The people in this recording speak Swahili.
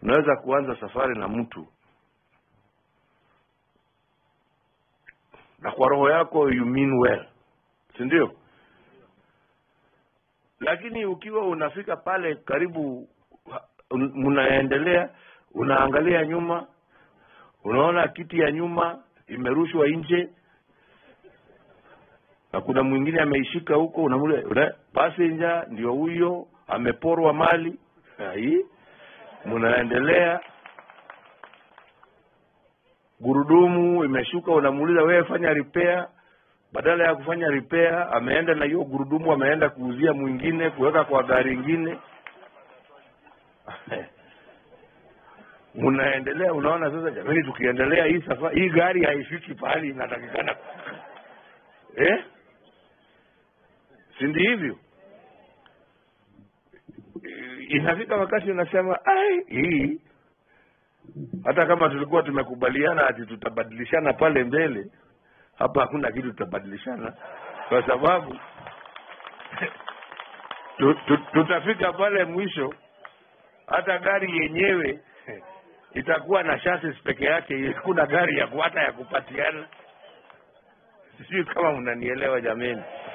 unaweza kuanza safari na mtu na kwa roho yako you mean well si ndio lakini ukiwa unafika pale karibu un- mnaendelea unaangalia nyuma unaona kiti ya nyuma imerushwa nje na kuna mwingine ameishika huko unamule una, passenger ndio huyo ameporwa mali hii mnaendelea gurudumu imeshuka unamuuliza wewe fanya repair badala ya kufanya repair ameenda na hiyo gurudumu ameenda kuuzia mwingine kuweka kwa gari ingine unaendelea unaona sasa jamani tukiendelea hii safari hii gari haifiki pahali inatakikana eh si ndi hivyo inafika wakati unasema ai hii hata kama tulikuwa tumekubaliana ati tutabadilishana pale mbele hapa hakuna kitu tutabadilishana kwa sababu tu, tu, tutafika pale mwisho hata gari yenyewe itakuwa na chassis peke yake hakuna gari ya ku- hata ya kupatiana sijui kama mnanielewa jameni